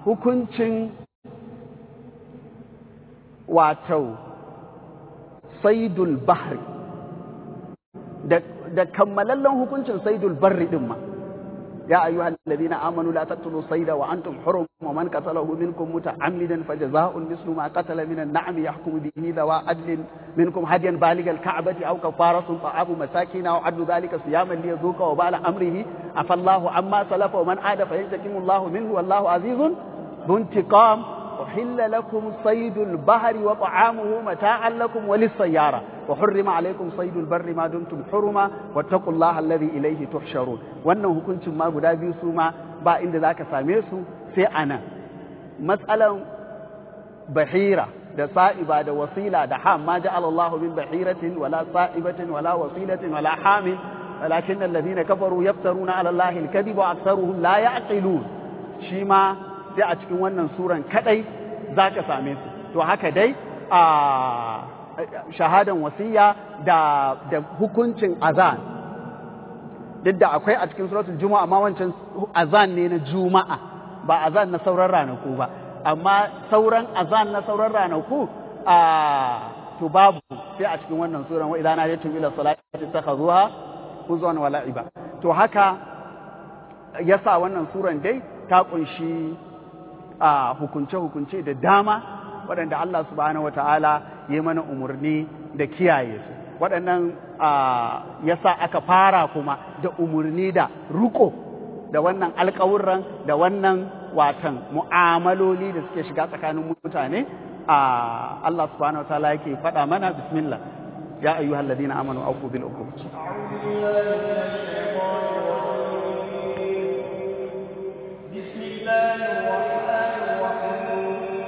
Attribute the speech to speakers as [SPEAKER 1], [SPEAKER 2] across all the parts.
[SPEAKER 1] hukuncin wato saidul bahri da kammalallen hukuncin saidul barri din ma يا أيها الذين آمنوا لا تقتلوا الصيد وأنتم حرم ومن قتله منكم متعمدا فجزاء مثل ما قتل من النعم يحكم به ذوى عدل منكم هديا بالغ الكعبة أو كفارة طعام مساكين أو عدل ذلك صياما ليذوق وبال أمره عفى الله عما سلف ومن عاد فينتقم الله منه والله عزيز ذو انتقام أحل لكم صيد البحر وطعامه متاعا لكم وللسيارة وحرم عليكم صيد البر ما دمتم حرما واتقوا الله الذي إليه تحشرون wannan hukuncin ma guda biyu su ma ba inda za ka same su sai a nan matsalan bahira da sa'iba da wasila da ham ma ja'ala Allahu min bahiratin wala sa'ibatin wala wasilatin wala hamin walakin alladhina kafaru yaftaruna ala Allahi al-kadhib wa aktharuhum la ya'qilun shi ma sai a cikin wannan suran kadai za ka same su to haka dai a shahadan wasiya da da hukuncin azan duk da akwai a cikin suratul juma'a amma wancan azan ne na juma'a ba azan na sauran ranaku ba amma sauran azan na sauran ranaku a to babu sai a cikin wannan suran wa idan ajatu ila salati takhazuha huzwan wa la'iba to haka yasa wannan suran dai ta kunshi a hukunce-hukunce da dama waɗanda Allah subhanahu wata'ala ya mana umarni da kiyaye su waɗannan ya sa aka fara kuma da umarni da ruko da wannan alƙawurran da wannan watan mu'amaloli da suke shiga tsakanin mutane a Allah subhanahu wata'ala yake faɗa mana bismillah ya ayyuhal ladina amanu aqu bil uqud
[SPEAKER 2] بسم الله الرحمن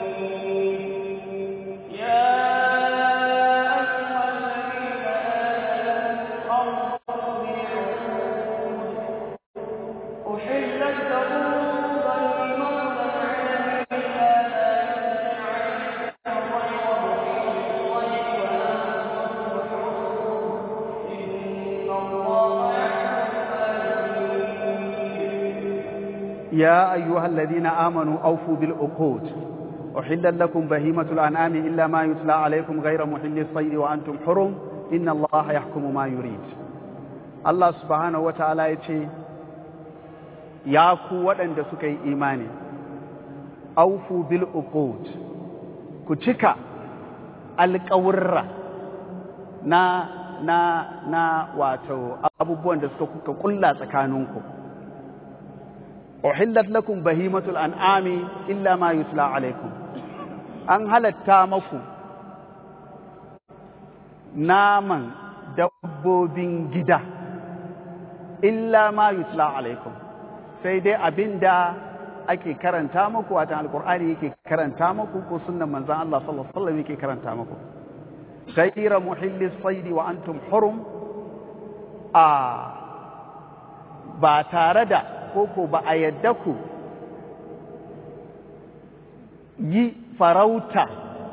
[SPEAKER 1] يا أيها الذين آمنوا أوفوا بالعقود أحلت لكم بهيمة الأنعام إلا ما يتلى عليكم غير محل الصيد وأنتم حرم إن الله يحكم ما يريد الله سبحانه وتعالى يتي يا قوة أن سكي إيماني أوفوا بالعقود كتك القورة na na na wato abubuwan da suka kuka kulla tsakaninku uhillat lakum bahimatul an'ami illa ma yutla alaikum an halatta maku naman dabbobin gida illa ma yutla alaikum sai dai abinda ake karanta maku watan alkur'ani yake karanta maku ko sunnan manzon Allah sallallahu alaihi wasallam yake karanta maku غير محل الصيد وأنتم حرم آه ba tare da koko ba a yadda ku yi farauta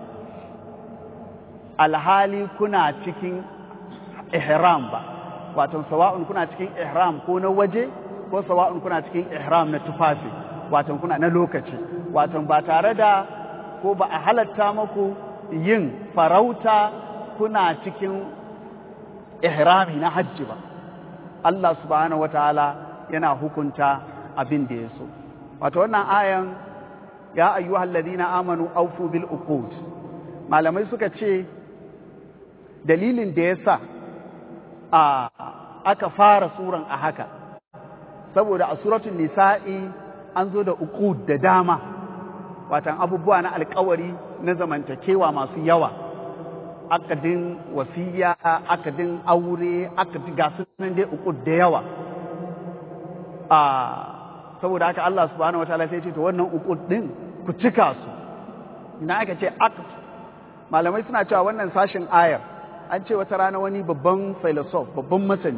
[SPEAKER 1] alhali kuna cikin ihram ba wato sawa'un kuna cikin ihram ko na waje ko sawa'un kuna cikin ihram na tufafi wato kuna na lokaci wato ba tare da ko ba a halatta maku yin farauta kuna cikin ihrami na hajji ba Allah subhanahu wataala yana hukunta abin da ya so wato wannan ayan ya ayyuhal ladina amanu awfu bil uqud malamai suka ce dalilin da yasa a aka fara suran a haka saboda a suratul nisa'i an zo da uqud da dama watan abubuwa na alkawari na zamantakewa masu yawa akadin wasiya akadin aure akadin gasu nan dai uku da yawa a saboda haka Allah subhanahu wataala sai ce to wannan uku din ku cika su ina aka ce aqd malamai suna cewa wannan sashin ayar an ce wata rana wani babban philosoph babban masani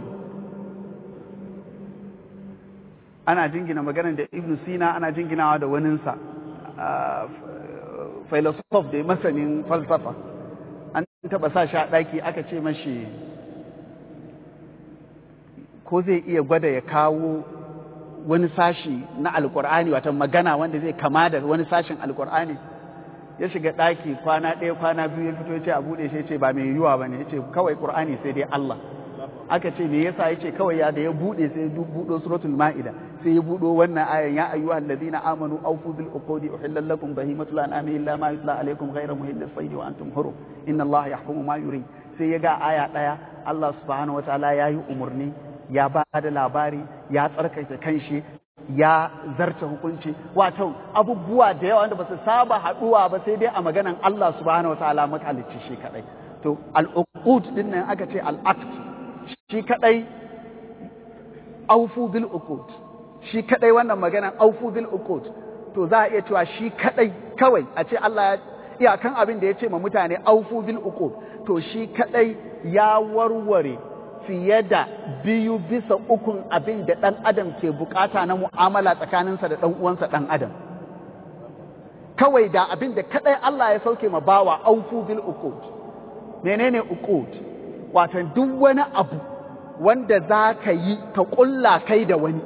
[SPEAKER 1] ana jingina maganar da ibn sina ana jinginawa da waninsa philosoph da masanin falsafa an taba sa shi a ɗaki aka ce mashi ko zai iya gwada ya kawo wani sashi na alkur'ani wata magana wanda zai kama da wani sashin alkur'ani ya shiga ɗaki kwana ɗaya kwana biyu ya fito ya ce a buɗe shi ya ce ba mai yiwuwa ba ne ya ce kawai ƙur'ani sai dai Allah aka ce me yasa ya ce kawai ya da ya buɗe sai ya buɗo suratul ma'ida sai ya buɗo wannan ayan ya ayyuhal ladina amanu awfu bil uqudi uhillal lakum bahimatul an'ami illa ma yutla alaykum ghayra muhillis sayd wa antum hurum inna Allah yahkumu ma yurid sai ya ga aya ɗaya Allah subhanahu wataala ya yi umarni ya ba da labari ya tsarkake kanshi ya zarta hukunci wato abubuwa da yawa wanda ba su saba haɗuwa ba sai dai a maganan Allah subhanahu wataala makalicci shi kadai to al-uqud din nan aka ce al-aqd shi kadai aufu bil uqud shi kadai wannan maganan aufu bil uqud to za a iya cewa shi kadai kawai a ce Allah ya iyakan abin da ya ce ma mutane aufu bil uqud to shi kadai ya warware fiye da biyu bisa ukun abin da ɗan adam ke bukata na mu'amala tsakaninsa da ɗan uwansa ɗan adam kawai da abin da kadai Allah ya sauke ma bawa aufu bil uqud menene uqud wato duk wani abu wanda za ka yi ka ƙulla kai da wani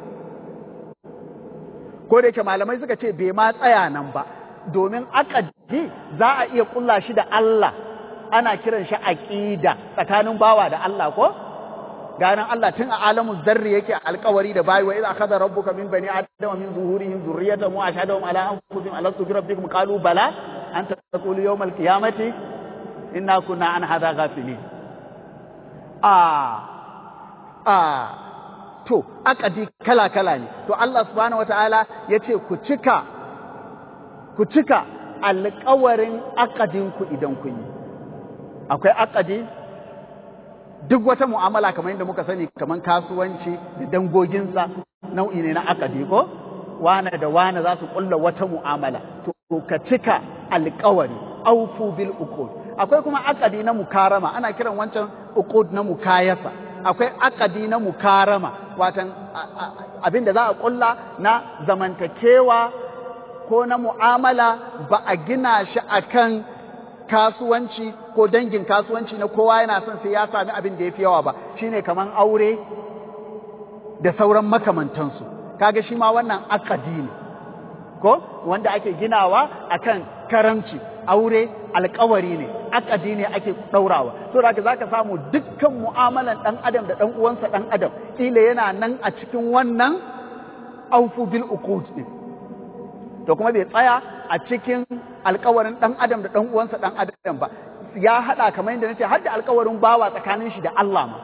[SPEAKER 1] ko da yake malamai suka ce bai ma tsaya nan ba domin akadi za a iya ƙulla shi da Allah ana kiran shi aqida tsakanin bawa da Allah ko ganin Allah tun a alamun zarri yake alkawari da bayi wa idza akhadha rabbuka min bani adama min zuhurihim dhurriyyatahum wa ashhadahum ala anfusihim alastu bi rabbikum qalu bala anta taqulu yawm alqiyamati inna kunna an hadha ghafilin a a to akadi kala kala ne to Allah subhanahu wataala yace ku cika ku cika alkawarin akadinku idan kun yi akwai akadi duk wata mu'amala kamar yadda muka sani kamar kasuwanci da dangoginsa nau'i ne na akadi ko wane da wane za su kulla wata mu'amala to ka cika alkawari aufu bil uqud akwai kuma akadi na mukarama ana kiran wancan uqud na mukayasa akwai akadi na mukarama watan abin da za a kulla na zamantakewa ko na mu'amala ba a gina shi akan kasuwanci ko dangin kasuwanci na kowa yana son sai ya sami abin da ya fi yawa ba shine kaman aure da sauran makamantansu kaga shi ma wannan akadi ne ko wanda ake ginawa akan karamci aure alkawari ne akadi ne ake ɗaurawa so da zaka samu dukkan mu'amalan ɗan adam da ɗan uwansa ɗan adam ila yana nan a cikin wannan aufu bil uqud din to kuma bai tsaya a cikin alkawarin ɗan adam da ɗan uwansa ɗan adam ba ya haɗa kamar yadda nace har da alkawarin bawa tsakanin shi da Allah ma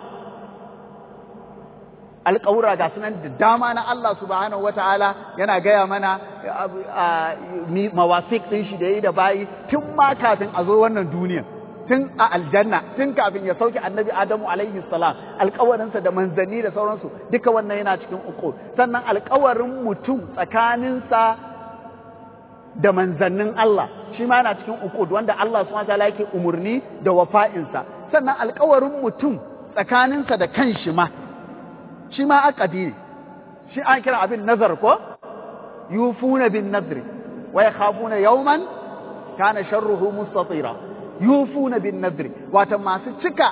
[SPEAKER 1] alkawura ga sunan da dama na Allah subhanahu wataala yana gaya mana mawasik ɗin shi da yi da bayi tun ma kafin a zo wannan duniya tun a aljanna tun kafin ya sauke annabi adamu alaihi salam alkawarinsa da manzanni da sauransu duka wannan yana cikin uku sannan alkawarin mutum tsakaninsa da manzannin Allah shi ma yana cikin uqud wanda Allah subhanahu wataala yake umurni da wafa'insa sannan alƙawarin mutum tsakaninsa da kanshi ma shi ma aqadi ne shi an kira abin nazar ko yufuna bin nadri wa yakhafuna yawman kana sharruhu mustatira yufuna bin nadri wato masu cika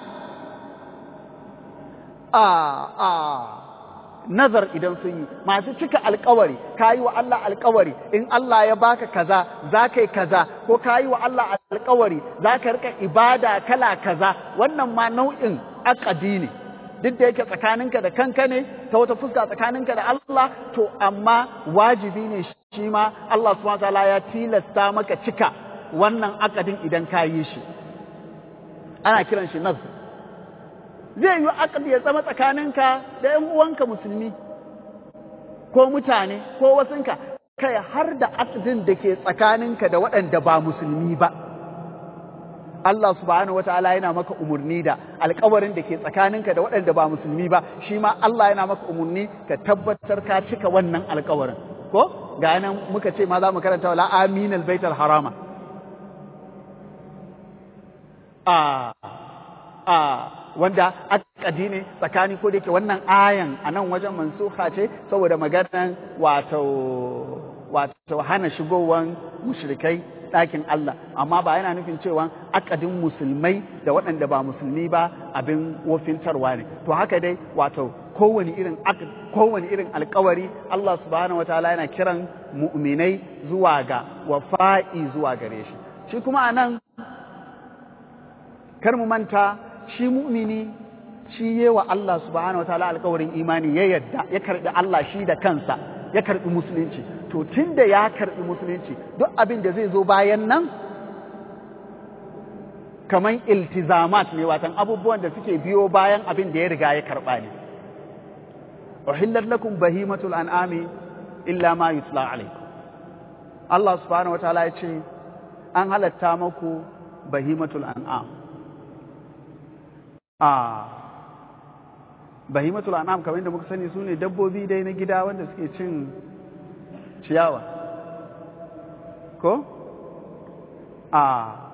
[SPEAKER 1] a a nazar idan sun yi masu cika alkawari ka yi wa Allah alkawari in Allah ya baka kaza za ka yi kaza ko ka yi wa Allah alkawari za ka rika ibada kala kaza wannan ma nau'in akadi ne duk da yake tsakaninka da kanka ne ta wata fuska tsakaninka da Allah to amma wajibi ne shi ma Allah subhanahu wataala ya tilasta maka cika wannan akadin idan ka yi shi ana kiran shi nazar zai yi akadi ya zama tsakaninka da ‘yan uwanka musulmi ko mutane ko wasunka kai har da akadin da ke tsakaninka da waɗanda ba musulmi ba Allah subhanahu wa ta'ala yana maka umarni da alkawarin da ke tsakaninka da waɗanda ba musulmi ba shi ma Allah yana maka umarni ka tabbatar ka cika wannan alkawarin ko ga nan muka ce ma za mu karanta wala aminal baitul harama a a wanda akadi ne tsakani ko da yake wannan ayan a nan wajen mansuha ce saboda maganan wato wato hana shigowan mushrikai ɗakin Allah amma ba yana nufin cewa akadin musulmai da waɗanda ba musulmi ba abin wofintarwa ne to haka dai wato kowane irin kowane irin alkawari Allah subhanahu wataala yana kiran mu'minai zuwa ga wafa'i zuwa gare shi shi kuma anan kar mu manta shi mu'mini shi yewa Allah subhanahu wataala alkawarin imani ya yadda ya karbi Allah shi da kansa ya karbi musulunci to tunda ya karbi musulunci duk abin da zai zo bayan nan kaman iltizamat ne watan abubuwan da suke biyo bayan abin da ya riga ya karba ne uhillat lakum bahimatul an'ami illa ma yutla alaikum Allah subhanahu wataala ya ce an halatta maku bahimatul an'am a bahimatul an'am kamar yadda muka sani sune dabbobi dai na gida wanda suke cin ciyawa ko a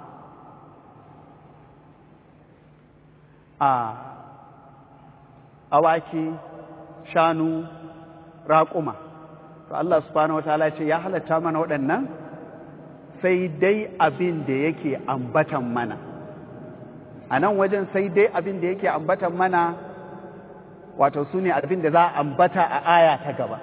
[SPEAKER 1] a awaki shanu raƙuma to Allah subhanahu wataala ce ya halatta mana waɗannan sai dai abin da yake ambatan mana a nan wajen sai dai abin da yake ambatan mana wato su ne abin da za a ambata a aya ta gaba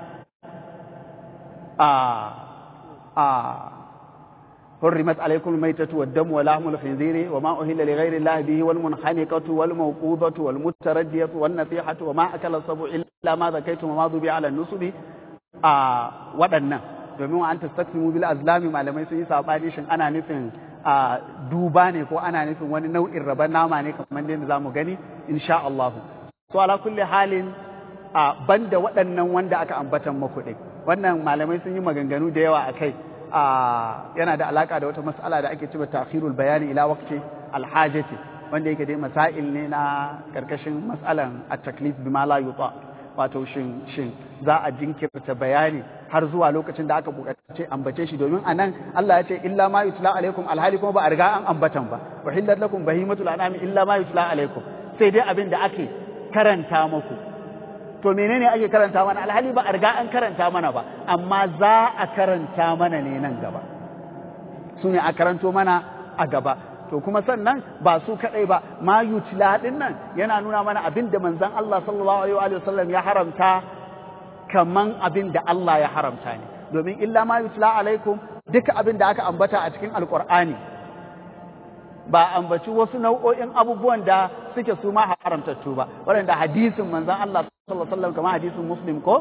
[SPEAKER 1] a a حرمت عليكم الميتة والدم ولحم الخنزير وما أهل لغير الله به والمنحنقة والموقوذة والمتردية والنصيحة وما أكل السبع إلا ما ذكيتم وما ذبي على النصب آه ودنا domin wa an tastaqsimu bil azlami malamai sun yi sabani shin ana nufin a duba ne ko ana nufin wani nau'in raban nama ne kamar yadda zamu gani insha Allah so ala kulli halin a banda waɗannan wanda aka ambatan maku ɗin wannan malamai sun yi maganganu da yawa akai a yana da alaka da wata mas'ala da ake cewa ta'khirul bayani ila waqti alhajati wanda yake dai masail ne na karkashin mas'alan at-taklif bima la yuta wato shin shin za a jinkirta bayani har zuwa lokacin da aka buƙace ambace shi domin anan Allah ya ce illa ma yutla alaikum alhali kuma ba a riga an ambatan ba wa hillat lakum bahimatul anami illa ma yutla alaikum sai dai abin da ake karanta muku to menene ake karanta mana alhali ba a riga an karanta mana ba amma za a karanta mana ne nan gaba su ne a karanto mana a gaba to kuma sannan ba su kadai ba ma yutla din nan yana nuna mana abin da manzon Allah sallallahu alaihi wa sallam ya haramta kaman abin da Allah ya haramta ne domin illa ma yutla alaikum duka abin da aka ambata a cikin alqur'ani ba ambaci wasu nau'o'in abubuwan da suke su ma haramtattu ba waɗanda hadisin manzon Allah sallallahu alaihi wasallam kamar hadisin muslim ko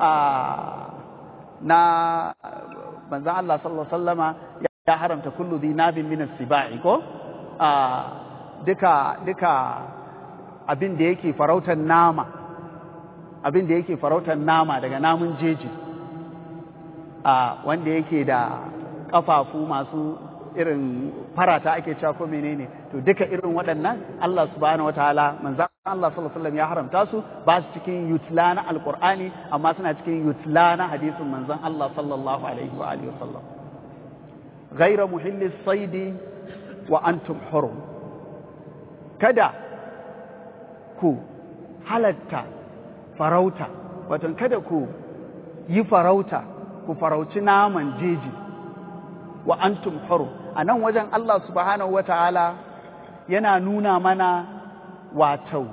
[SPEAKER 1] na manzon Allah sallallahu alaihi wasallama ya haramta kullu dhinabin min as-sibai ko duka duka abin da yake farautar nama abin da yake farautar nama daga namun jeji wanda yake da kafafu masu irin farata ake cewa ko menene to duka irin waɗannan Allah subhanahu wataala manzon Allah sallallahu alaihi wasallam ya haramta su ba su cikin yutla na alqur'ani amma suna cikin yutla na hadisin manzon Allah sallallahu alaihi wa alihi wasallam ghayra muhilli saidi wa antum hurum kada ku halatta farauta wato kada ku yi farauta ku farauci naman jeji wa antum hurum a nan wajen Allah subhanahu wa ta'ala yana nuna mana wato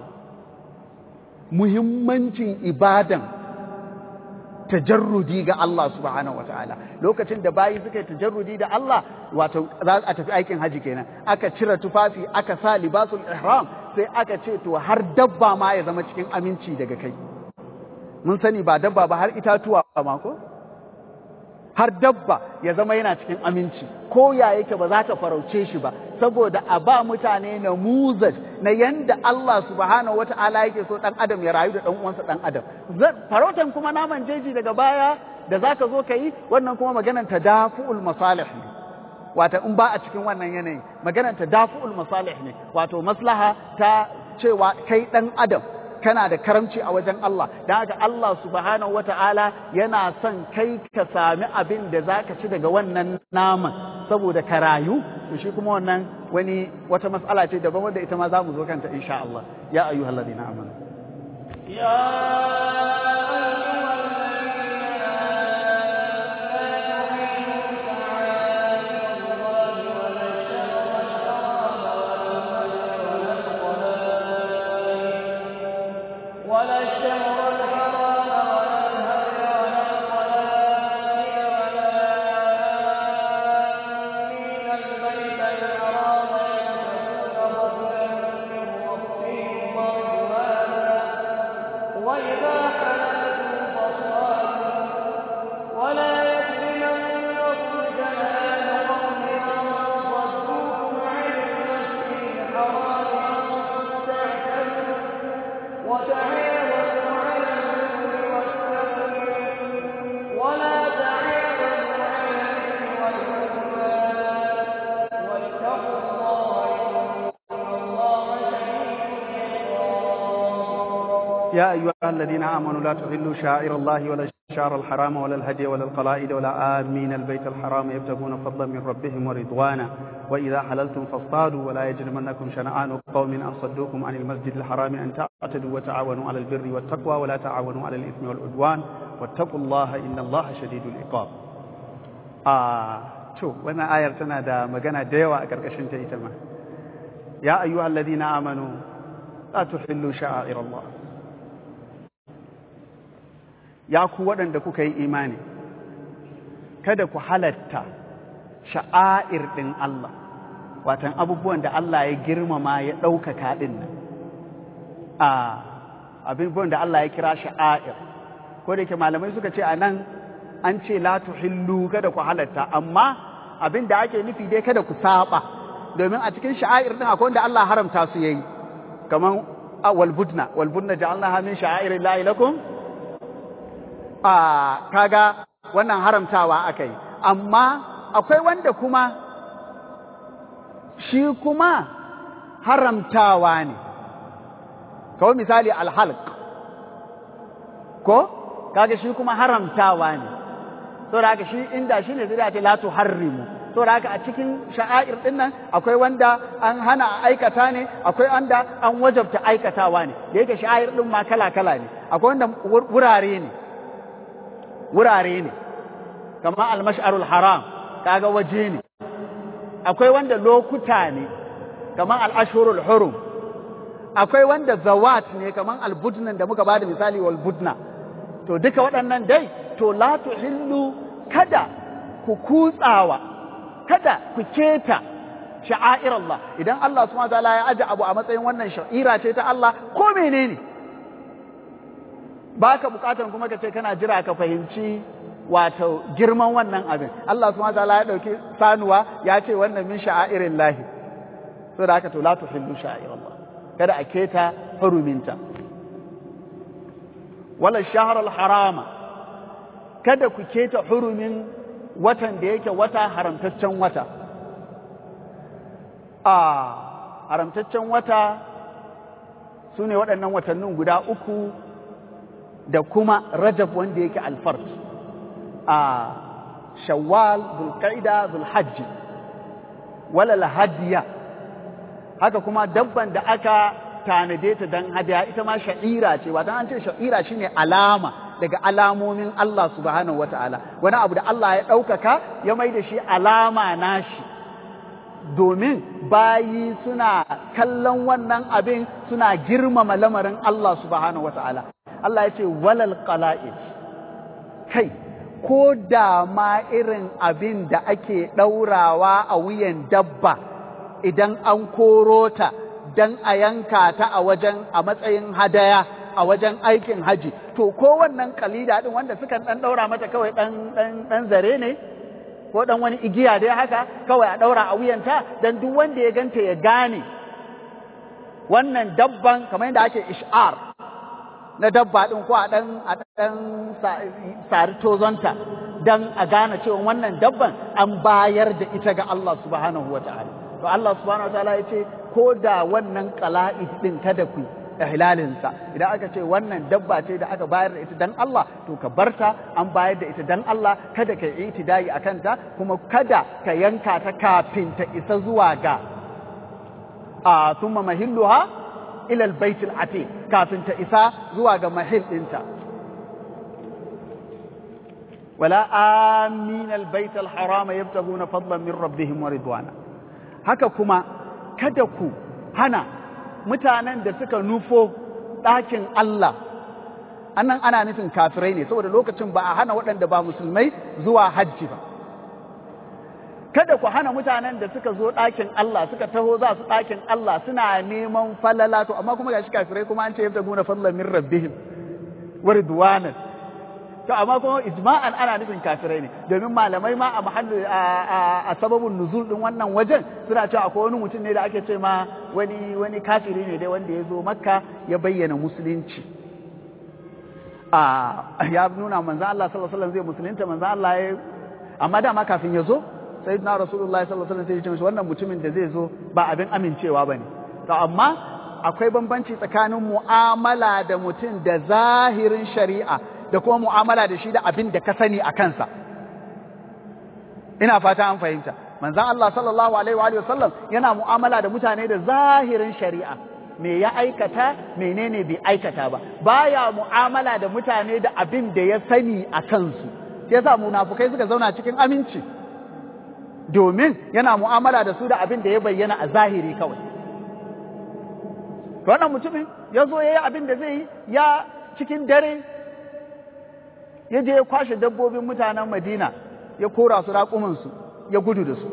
[SPEAKER 1] muhimmancin ibadan tajarrudi ga Allah subhanahu wa ta'ala lokacin da bayi suka yi tajarrudi da Allah wato za a tafi aikin haji kenan aka cire tufafi aka sa libasul ihram sai aka ce to har dabba ma ya zama cikin aminci daga kai mun sani ba dabba ba har itatuwa ma ko har dabba ya zama yana cikin aminci ko ya yake ba za ta farauce shi ba saboda a ba mutane na muzaj na yanda Allah subhanahu wata'ala yake so dan adam ya rayu da dan uwansa dan adam farautan kuma naman jeji daga baya da zaka zo ka yi wannan kuma maganar tadafu'ul masalih ne wato in ba a cikin wannan yanayi maganar tadafu'ul masalih ne wato maslaha ta cewa kai dan adam kana da karamci a wajen Allah don haka Allah subhanahu wata'ala yana son kai ka sami abin da za ka ci daga wannan naman saboda ka rayu to shi kuma wannan wani wata matsala ce daban wanda ita ma za mu zo kanta insha Allah ya ayyuhal ladina amanu
[SPEAKER 2] ya ولا الشهر
[SPEAKER 1] يا أيها الذين آمنوا لا تحلوا شعائر الله ولا الشعر الحرام ولا الهدي ولا القلائد ولا آمين البيت الحرام يبتغون فضلا من ربهم ورضوانا وإذا حللتم فاصطادوا ولا يجرمنكم شنآن قوم أن صدوكم عن المسجد الحرام أن تعتدوا وتعاونوا على البر والتقوى ولا تعاونوا على الإثم والعدوان واتقوا الله إن الله شديد العقاب آه شو وانا آية تنا دا مغانا ديوا أكركشن تيتما يا أيها الذين آمنوا لا تحلوا شعائر الله ya ku waɗanda kuka yi imani kada ku halatta sha'air ɗin Allah watan abubuwan da Allah ya girmama ya ɗaukaka ɗin nan a abubuwan da Allah ya kira sha'air ko da ke malamai suka ce a nan an ce la tuhillu kada ku halatta amma abin da ake nufi dai kada ku saba domin a cikin sha'air ɗin akwai wanda Allah haramta su yayi kaman walbudna walbudna ja'alnaha min sha'airillahi lakum a kaga wannan haramtawa aka yi amma akwai wanda kuma shi kuma haramtawa ne kawai misali alhalq ko kaga shi kuma haramtawa ne saboda haka shi inda shi ne zai ce la tuharrimu saboda haka a cikin sha'air din nan akwai wanda an hana aikata ne akwai wanda an wajabta aikatawa ne da yake sha'air din ma kala kala ne akwai wanda wurare ne wurare ne kamar almash'arul haram kaga waje ne akwai wanda lokuta ne kamar al'ashurul hurum akwai wanda zawat ne kamar albudnan da muka bada misali wal budna to duka waɗannan dai to la tuhillu kada ku kutsawa kada ku keta sha'air Allah idan Allah subhanahu wa ta'ala ya aje abu a matsayin wannan sha'ira ce ta Allah ko menene ba ka bukatar kuma ka ce kana jira ka fahimci wato girman wannan abin Allah subhanahu wataala ya dauki sanuwa ya ce wannan min sha'airin lahi so da haka to la tuhillu sha'air Allah kada a keta huruminta wala shahr al harama kada ku keta hurumin watan da yake wata haramtaccen wata a haramtaccen wata su ne waɗannan watannin guda uku da kuma rajab wanda yake alfard a shawwal zulqaida zulhajji wala hadiya haka kuma dabban da aka tanade ta dan hadiya ita ma sha'ira ce wata an ce sha'ira shine alama daga alamomin Allah subhanahu wataala wani abu da Allah ya ɗaukaka ya mai da shi alama nashi domin bayi suna kallon wannan abin suna girmama lamarin Allah subhanahu wataala Allah ya ce walal qala'id kai ko da ma irin abin da ake ɗaurawa a wuyan dabba idan an koro ta don a yanka ta a wajen a matsayin hadaya a wajen aikin haji to ko wannan kalida din wanda suka ɗan ɗaura mata kawai ɗan zare ne ko ɗan wani igiya dai haka kawai a ɗaura a wuyanta don duk wanda ya ganta ya gane wannan dabban kamar yadda ake ish'ar na dabba ɗin ko a ɗan a ɗan sari tozonta don a gane cewa wannan dabban an bayar da ita ga Allah subhanahu wa ta'ala to Allah subhanahu wa ta'ala ya ce ko da wannan qala'id ɗin kada ku ihlalinsa idan aka ce wannan dabba ce da aka bayar da ita dan Allah to ka barta an bayar da ita dan Allah kada ka yi itidai a kanta kuma kada ka yanka ta kafin ta isa zuwa ga a thumma mahilluha ila albayt atiq kafin ta isa zuwa ga mahil dinta wala amin albayt alharam yabtaguna fadlan min rabbihim wa ridwana haka kuma kada ku hana mutanen da suka nufo ɗakin Allah annan ana nufin kafirai ne saboda lokacin ba a hana waɗanda ba musulmai zuwa hajji ba kada ku hana mutanen da suka zo ɗakin Allah suka taho za su ɗakin Allah suna neman falala to amma kuma gashi kafirai kuma an ce yabta guna fallan min rabbihim wa ridwanan to amma kuma ijma'an ana nufin kafirai ne domin malamai ma a mahallu a sababin nuzul din wannan wajen suna cewa akwai wani mutum ne da ake ce ma wani wani kafiri ne dai wanda ya zo makka ya bayyana musulunci a ya nuna manzo Allah sallallahu alaihi wasallam zai musulunta manzo Allah ya amma dama kafin ya zo sayyidina rasulullahi sallallahu alaihi wasallam sai ya ce wannan mutumin da zai zo ba abin amincewa bane to amma akwai bambanci tsakanin mu'amala da mutum da zahirin shari'a da kuma mu'amala da shi da abin da ka sani a kansa ina fata an fahimta manzon Allah sallallahu alaihi wa sallam yana mu'amala da mutane da zahirin shari'a me ya aikata menene bai aikata ba baya mu'amala da mutane da abin da ya sani a kansu sai yasa munafukai suka zauna cikin aminci domin yana mu'amala da su da abin da ya bayyana a zahiri kawai wannan mutumin ya zo ya yi abin da zai yi ya cikin dare ya je ya kwashe dabbobin mutanen madina ya kora su raƙumansu ya gudu da su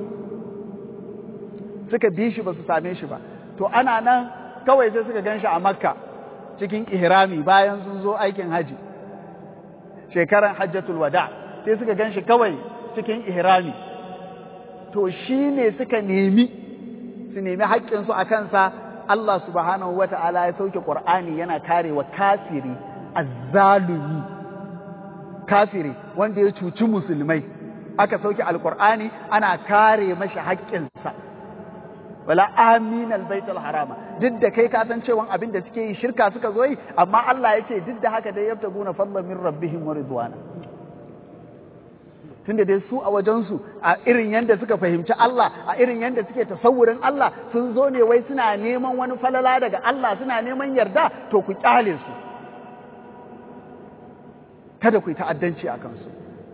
[SPEAKER 1] suka bi shi ba su same shi ba to ana nan kawai sai suka gan shi a makka cikin ihrami bayan sun zo aikin haji shekaran hajjatul wada sai suka gan shi kawai cikin ihrami to shi ne suka nemi su nemi haƙƙinsu a kansa Allah subhanahu wa ta'ala ya sauke ƙur'ani yana kare wa kafiri azzalumi kafiri wanda ya cuci musulmai aka sauke alƙur'ani ana kare mashi haƙƙinsa wala amin albaitul harama duk da kai ka san cewa abin da suke yi shirka suka zo yi amma Allah ya ce duk da haka dai yabtaguna fadlan min rabbihim wa ridwana tunda dai su a wajensu a irin yadda suka fahimci Allah a irin yadda suke tasawurin Allah sun zo ne wai suna neman wani falala daga Allah suna neman yarda to ku kyale su kada ku yi ta'addanci a kansu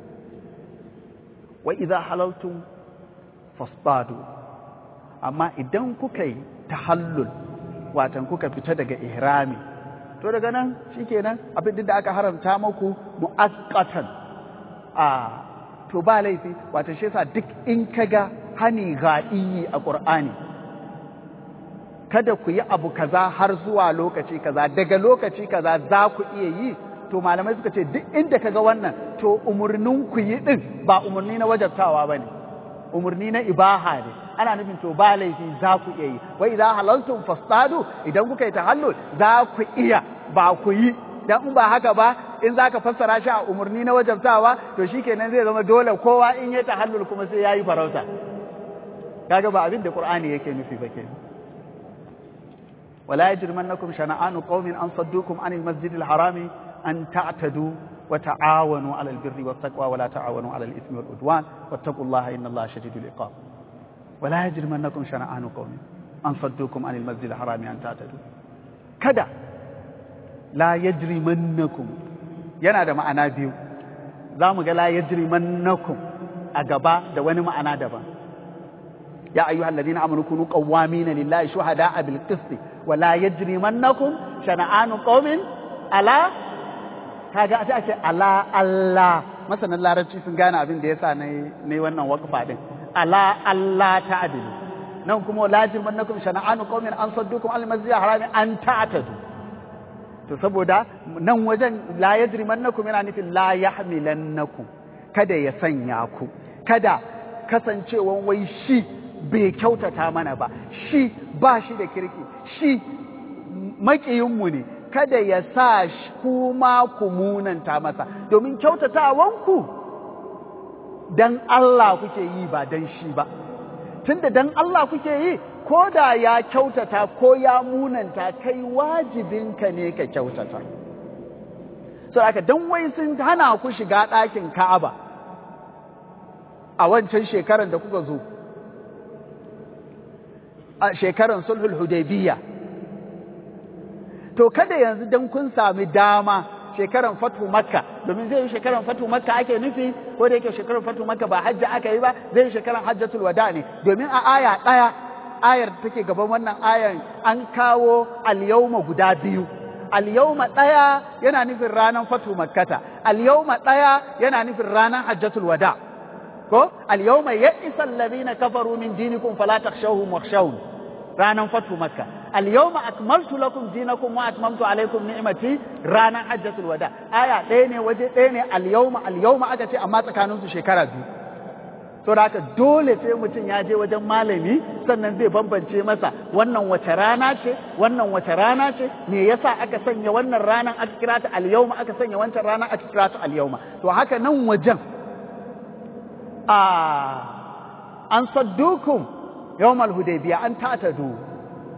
[SPEAKER 1] wa idza halaltum fasbadu amma idan kuka yi tahallul watan kuka fita daga ihrami to daga nan shikenan abin da aka haramta muku mu'aqqatan a to ba laifi wata shi yasa duk in kaga hani ga'iyi a Qur'ani kada ku yi abu kaza har zuwa lokaci kaza daga lokaci kaza za ku iya yi to malamai suka ce duk inda kaga wannan to umurnin ku yi din ba umurni na wajabtawa bane umurni na ibaha ne ana nufin to ba laifi za ku iya yi wa idza halaltum fastadu idan kuka yi tahallul za ku iya ba ku yi dan in ba haka ba in za ka fassara shi a umarni na wajabtawa to shi kenan zai zama dole kowa in ya tahallul kuma sai ya yi farauta kaga ba abin da qur'ani yake nufi ba kenan wala yajrimannakum shana'anu qaumin an saddukum anil masjidil harami an ta'tadu wa ta'awanu 'alal birri wat taqwa wa la ta'awanu 'alal ithmi wal udwan wattaqullaha innallaha shadidul iqab wala yajrimannakum shana'anu qaumin an saddukum anil masjidil harami an ta'tadu kada la yajrimannakum yana da ma'ana biyu za mu ga la yajrimannakum a gaba da wani ma'ana daban ya ayyuhal ladina amanu kunu qawwamina lillahi shuhada'a bil qist wa la yajrimannakum shana'anu qaumin ala kaga sai ake ala Allah masanan larabci sun gane abin da yasa nayi nayi wannan waqfa din ala Allah ta'dilu nan kuma la yajrimannakum shana'anu qaumin an saddukum al masjidil harami an ta'tadu to saboda nan wajen la yajrimannakum yana nufin la yahmilannakum kada ya sanya ku kada kasancewan wai shi bai kyautata mana ba shi ba shi da kirki shi makiyinmu ne kada ya sa kuma ku munanta masa domin kyautatawanku dan Allah kuke yi ba dan shi ba tunda dan Allah kuke yi ko da ya kyautata ko ya munanta kai wajibinka ne ka kyautata so aka dan wai sun hana ku shiga ɗakin Ka'aba a wancan shekaran da kuka zo a shekaran sulhul hudaybiyya to kada yanzu dan kun sami dama shekaran fatu makka domin zai yi shekaran fatu makka ake nufi ko da yake shekaran fatu makka ba hajji aka yi ba zai yi shekaran hajjatul wada ne domin a aya ɗaya ayar da take gaban wannan ayar an kawo alyawma guda biyu alyawma ɗaya yana nufin ranar fatu makkata alyawma ɗaya yana nufin ranar hajjatul wada ko alyawma ya'isa alladhina kafaru min dinikum fala takhshawhum wakhshawun ranar fatu makka alyawma akmaltu lakum dinakum wa atmamtu alaykum ni'mati ranar hajjatul wada aya ɗaya ne waje ɗaya ne alyawma alyawma aka ce amma tsakaninsu shekara biyu to da haka dole sai mutum ya je wajen malami sannan zai bambance masa wannan wace rana ce wannan wace rana ce me yasa aka sanya wannan ranan aka kira ta al-yawma aka sanya wancan rana aka kira ta al-yawma to haka nan wajen a an saddukum yawmal hudaybiya an ta'tadu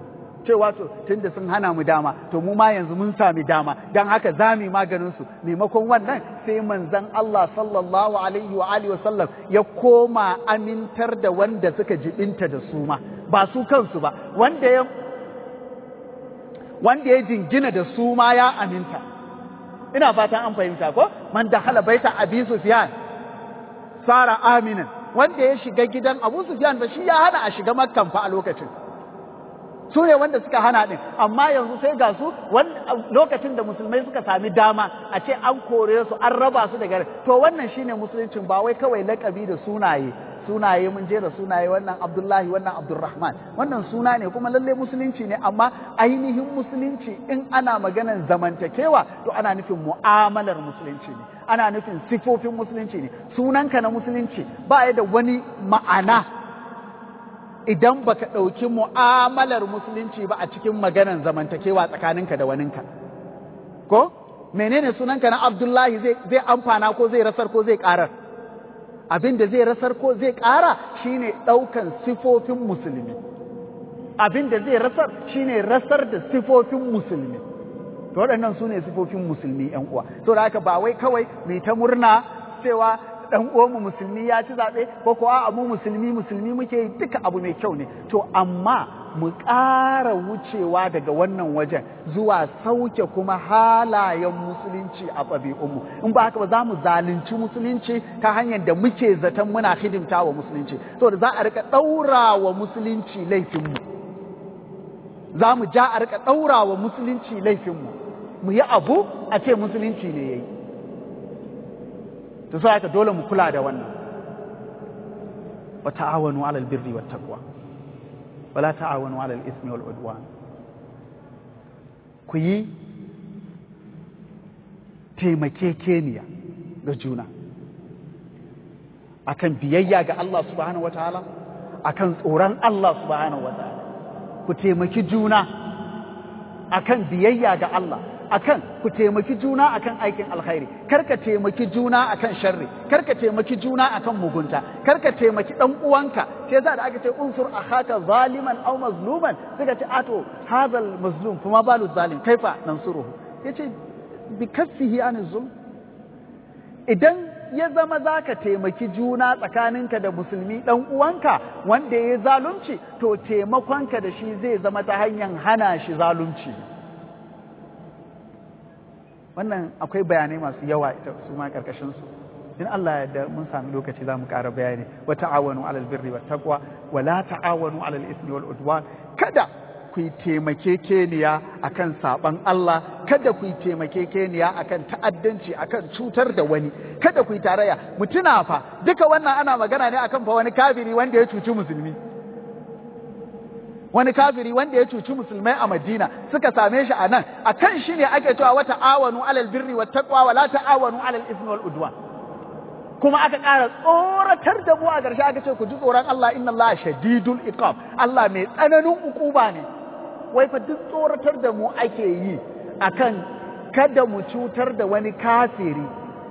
[SPEAKER 1] cewa to tunda sun hana mu dama to mu ma yanzu mun sami dama dan haka za mu maganin su maimakon wannan sai manzon Allah sallallahu alaihi wa alihi wa sallam ya koma amintar da wanda suka jibinta da su ma ba su kansu ba wanda ya wanda ya jingina da su ma ya aminta ina fatan an fahimta ko man da hala baita abi sufyan sara aminan wanda ya shiga gidan abu sufyan ba shi ya hana a shiga makkan fa a lokacin su ne wanda suka hana din amma yanzu sai ga su lokacin da musulmai suka sami dama a ce an kore su an raba su daga to wannan shine musuluncin ba wai kawai lakabi da sunaye sunaye mun jera sunaye wannan Abdullahi wannan Abdulrahman wannan suna ne kuma lalle musulunci ne amma ainihin musulunci in ana maganan zamantakewa to ana nufin mu'amalar musulunci ne ana nufin sifofin musulunci ne sunanka na musulunci ba ya da wani ma'ana idan baka ɗauki mu'amalar musulunci ba a cikin maganan zamantakewa tsakaninka da waninka ko menene sunanka na Abdullahi zai amfana ko zai rasar ko zai ƙarar abin da zai rasar ko zai ƙara shine ɗaukan sifofin musulmi abin da zai rasar shine rasar da sifofin musulmi to waɗannan su ne sifofin musulmi ‘yan uwa to da haka ba wai kawai mai ta murna cewa ɗan uwanmu musulmi ya ci zaɓe ko kuwa mu musulmi musulmi muke yi duka abu mai kyau ne to amma mu ƙara wucewa daga wannan wajen zuwa sauke kuma halayen musulunci a ɗabi'unmu in ba haka ba za mu zalunci musulunci ta hanyar da muke zaton muna hidimta wa musulunci so da za a rika ɗaura wa musulunci laifinmu za mu ja a rika ɗaura wa musulunci laifinmu mu yi abu a ce musulunci ne ya yi to sai haka dole mu kula da wannan wa ta'awanu 'alal birri wat taqwa wala ta'awanu 'alal ismi wal udwan ku yi taimakekeniya ga juna akan biyayya ga Allah subhanahu wataala akan tsoron Allah subhanahu wataala ku taimaki juna akan biyayya ga Allah akan ku taimaki juna akan aikin alkhairi karka taimaki juna akan sharri karka taimaki juna akan mugunta karka taimaki dan uwanka sai yasa da aka ce unsur akhaka zaliman aw mazluman suka ce ato hadal mazlum kuma balu zalim kaifa nansuruhu yace bi kaffihi an zulm idan ya zama zaka taimaki juna tsakaninka da musulmi dan uwanka wanda ya zalunci to taimakonka da shi zai zama ta hanyar hana shi zalunci wannan akwai bayanai masu yawa ita su ma karkashin su in Allah ya da mun sami lokaci za mu ƙara bayani wa ta'awanu alal birri wat taqwa wa la ta'awanu alal ismi wal udwan kada ku yi taimakekeniya akan saban Allah kada ku yi taimakekeniya akan ta'addanci akan cutar da wani kada ku yi tarayya mutuna fa duka wannan ana magana ne akan fa wani kafiri wanda ya cuci musulmi wani kafiri wanda ya cuci musulmai a Madina suka same shi a nan a kan shi ne ake cewa wata awanu alal birri wa taqwa wa la ta'awanu alal ismi wal udwan kuma aka ƙara tsoratar da mu a ƙarshe aka ce ku ji tsoron Allah inna Allah shadidul iqab Allah mai tsananin ukuba ne wai fa duk tsoratar da mu ake yi akan kada mu cutar da wani kafiri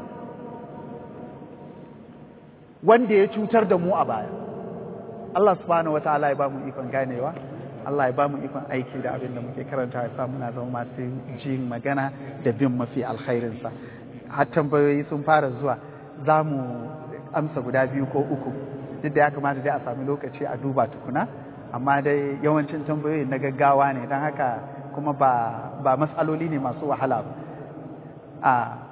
[SPEAKER 1] wanda ya cutar da mu a baya Allah subhanahu wa ta'ala ya ba mu ikon ganewa Allah ya ba mu ikon aiki da abin da muke karanta ya sa muna zama masu jin magana da bin mafi alkhairinsa har tambayoyi sun fara zuwa za mu amsa guda biyu ko uku duk da ya kamata dai a sami lokaci a duba tukuna amma dai yawancin tambayoyi na gaggawa ne don haka kuma ba, ba matsaloli ne masu wahala ba a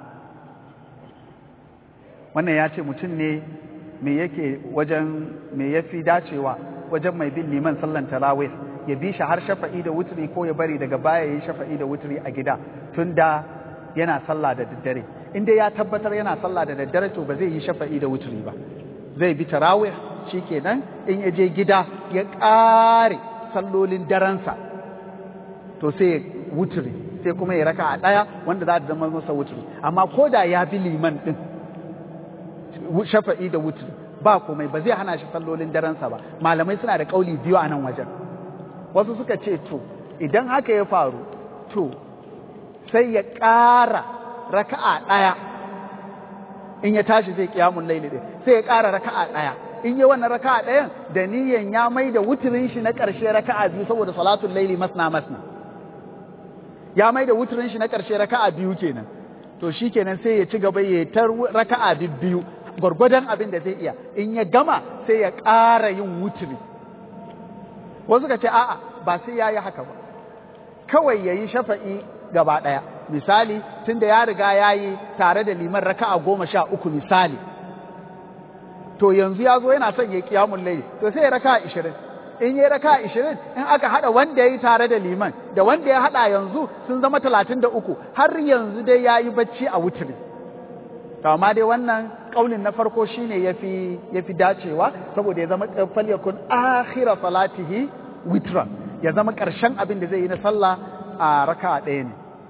[SPEAKER 1] wannan ya ce mutum ne me yake wajen me ya fi dacewa wajen mai bin liman sallan tarawih ya bi shi har shafa'i da wuturi ko ya bari daga baya yi shafa'i da wuturi a gida tun da yana sallah da daddare in dai ya tabbatar yana sallah da daddare to ba zai yi shafa'i da wuturi ba zai bi tarawih shikenan in ya je gida ya ƙare sallolin daransa to sai ya wuturi sai kuma ya raka a ɗaya wanda za ta zama masa wuturi amma ko da ya bi liman ɗin shafa'i da wuturi ba komai ba zai hana shi sallolin daransa ba malamai suna da ƙauli biyu a nan wajen wasu suka ce to idan haka ya faru to sai ya ƙara raka'a ɗaya in ya tashi zai kiyamun laili ɗin sai ya ƙara raka'a ɗaya in yi wannan raka'a ɗayan da niyan ya mai da wuturin shi na ƙarshe raka'a biyu saboda salatul laili masna masna ya mai da wuturin shi na ƙarshe raka'a biyu kenan to shi kenan sai ya ci gaba ya tar raka'a biyu gwargwadon abin da zai iya in ya gama sai ya ƙara yin wuturi wasu ka ce a'a ba sai ya yi haka ba kawai ya yi shafa'i gaba ɗaya misali tun da ya riga ya yi tare da liman raka'a goma sha uku misali to yanzu ya zo yana son ya kiyamun layi to sai ya raka'a ishirin in ya raka'a ishirin in aka haɗa wanda ya yi tare da liman da wanda ya haɗa yanzu sun zama talatin da uku har yanzu dai ya yi bacci a wuturi to amma dai wannan ƙaunin na farko shine yafi yafi dacewa saboda ya zama falyakun akhira salatihi witran ya zama ƙarshen abin da zai yi na sallah a raka'a ɗaya ne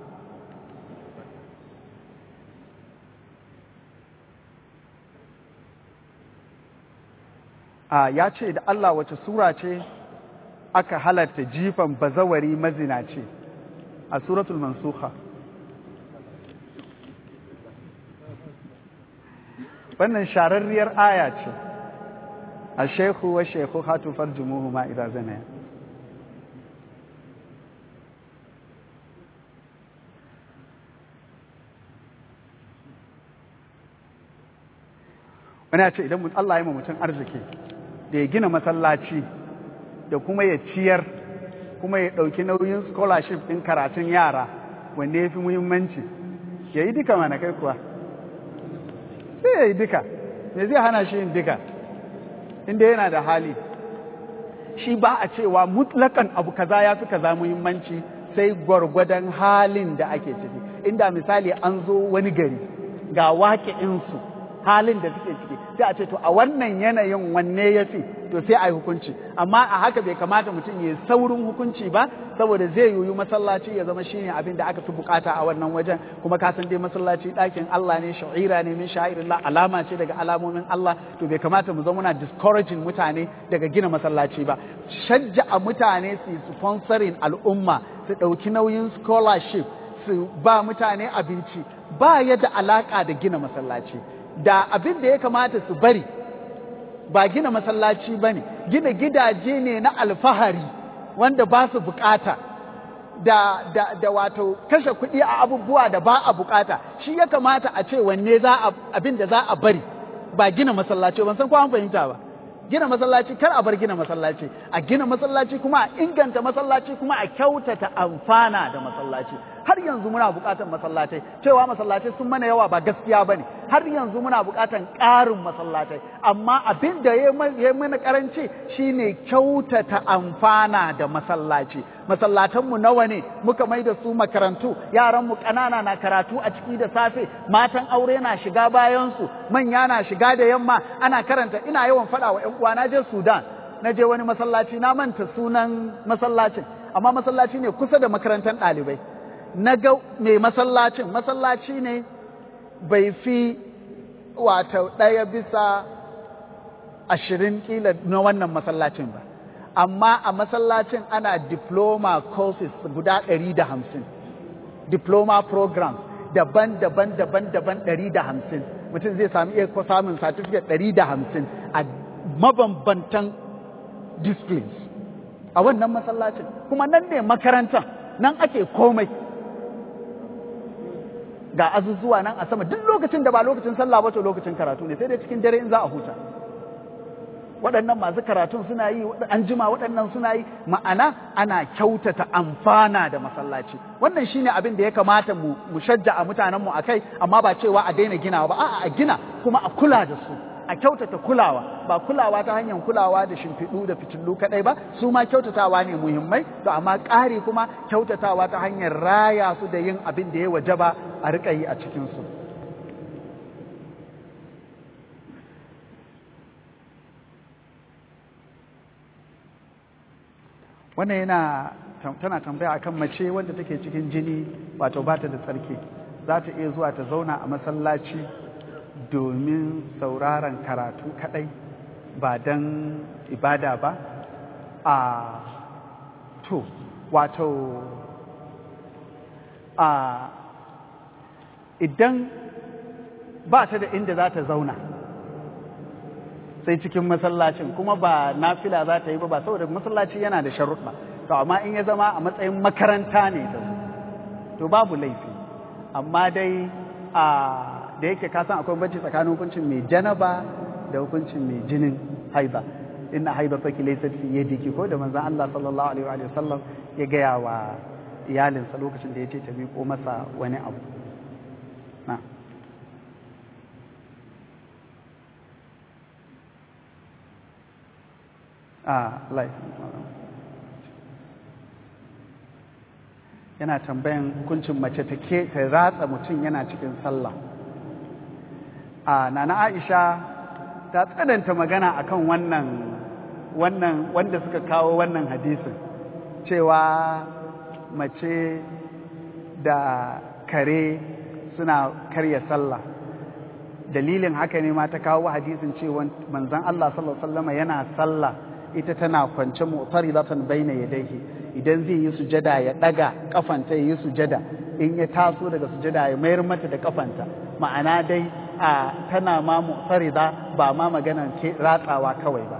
[SPEAKER 1] a ya ce da Allah wace sura ce aka halatta jifan bazawari mazina ce a suratul mansukha wannan shararriyar aya ce a shekhu wa shekhu hatu farjumuhu ma idan zana wani ya ce idan Allah ya mutum arziki da ya gina masallaci da kuma ya ciyar kuma ya ɗauki nauyin scholarship ɗin karatun yara wanda ya fi muhimmanci ya yi duka mana kai kuwa sai ya yi duka me zai hana shi yin duka inda yana da hali shi ba a cewa mutlakan abu kaza ya fi kaza muhimmanci sai gwargwadon halin da ake ciki inda misali an zo wani gari ga waƙi'insu halin da suke ciki sai a ce to a wannan yanayin wanne ya fi to sai a yi hukunci amma a haka bai kamata mutum ya saurin hukunci ba saboda zai yiwu masallaci ya zama shine abin da aka fi bukata a wannan wajen kuma ka san dai masallaci ɗakin Allah ne sha'ira ne min sha'irillah alama ce daga alamomin Allah to bai kamata mu zama muna discouraging mutane daga gina masallaci ba shajja'a mutane su sponsoring al'umma su ɗauki nauyin scholarship su ba mutane abinci ba ya da alaka da gina masallaci da abin da ya kamata su bari ba gina masallaci ba ne gina gidaje ne na alfahari wanda ba su bukata da, da, da wato kashe kuɗi a abubuwa da ba a bukata shi ya kamata a ce wanne za a abin da za a bari ba gina masallaci ban san ko an fahimta ba gina masallaci kar a bar gina masallaci a gina masallaci kuma a inganta masallaci kuma a kyautata amfana da masallaci har yanzu muna buƙatar masallatai cewa masallatai sun mana yawa ba gaskiya ba ne har yanzu muna buƙatar ƙarin masallatai amma abin da ya mana ƙaranci shine kyautata amfana da masallaci masallatanmu nawa ne muka mai da su makarantu yaranmu ƙanana na karatu a ciki da safe matan aure na shiga bayansu manya na shiga da yamma ana karanta ina yawan faɗa wa 'yan uwa na je sudan na je wani masallaci na manta sunan masallacin amma masallaci ne kusa da makarantar ɗalibai na ga mai masallacin masallaci ne bai fi wato ɗaya bisa ashirin kila na wannan masallacin ba amma a masallacin ana diploma courses guda ɗari da hamsin diploma programs daban-daban daban-daban ɗari da hamsin mutum zai sami iya samun certificate ɗari da hamsin a mabambantan disciplines a wannan masallacin kuma nan ne makarantar nan ake komai ga azuzuwa nan a sama duk lokacin da ba lokacin sallah ba to lokacin karatu ne sai dai cikin dare in za a huta waɗannan masu karatun suna yi an jima waɗannan suna yi ma'ana ana kyautata amfana da masallaci wannan shine abin da ya kamata mu mu shajja a mutanenmu a kai amma ba cewa a daina ginawa ba a'a a gina kuma a kula da su a kyautata kulawa ba kulawa ta hanyar kulawa da shimfiɗu da fitillu kaɗai ba su ma kyautatawa ne muhimmai to amma ƙari kuma kyautatawa ta hanyar raya su da yin abin da ya wajaba a riƙa yi a cikinsu wannan yana tana tambaya akan mace wanda take cikin jini wato ba ta da tsarki za ta iya zuwa ta zauna a masallaci domin sauraron karatu kadai ba don ibada ba a to wato a idan ba ta da inda za ta zauna sai cikin masallacin kuma ba nafila za ta yi ba ba saboda masallaci yana da sharuɗa to amma in ya zama a matsayin makaranta ne ta to babu laifi amma dai a da yake ka san akwai banci tsakanin hukuncin mai janaba da hukuncin mai jinin haiba inna haiba faki laysat fi yadiki ko da manzon Allah sallallahu alaihi wa sallam ya gaya wa iyalinsa lokacin da ya ce ta miƙo masa wani abu na a yana tambayan hukuncin mace ta ke ta ratsa mutum yana cikin sallah a nana aisha ta tsananta magana akan wannan wannan wanda suka kawo wannan hadisin cewa mace da kare suna karya sallah dalilin haka ne ma ta kawo hadisin cewa manzon Allah sallallahu alaihi wasallam yana sallah ita tana kwance mu'taridatan baina yadayhi idan zai yi sujada ya daga kafanta ya yi sujada in ya taso daga sujada ya mayar mata da kafanta ma'ana dai a tana ma mu'tarida ba ma maganar ratsawa kawai ba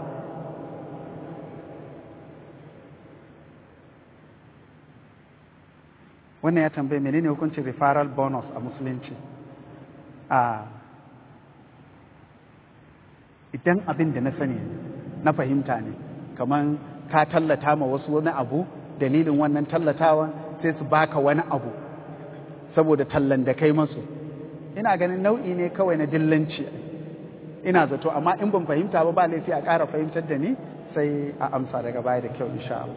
[SPEAKER 1] wannan ya tambaye menene hukuncin referral bonus a musulunci a idan abin da na sani na fahimta ne kamar ka tallata ma wasu wani abu dalilin wannan tallatawan sai su baka wani abu saboda tallan da kai masu ina ganin nau'i ne kawai na dillanci ina zato amma in ban fahimta ba ba laifi a ƙara fahimtar da ni sai a amsa daga baya da kyau insha Allah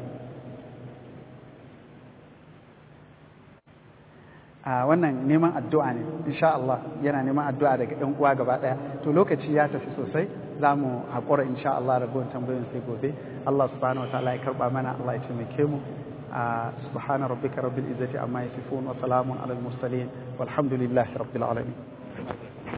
[SPEAKER 1] a wannan neman addu'a ne insha Allah yana neman addu'a daga ɗan uwa gaba ɗaya to lokaci ya tafi sosai za mu haƙura insha Allah ragowar tambayoyin sai gobe Allah subhanahu wataala ya karɓa mana Allah ya taimake mu subhana rabbika rabbil izzati amma yasifun wa salamun alal mursalin walhamdulillahi rabbil alamin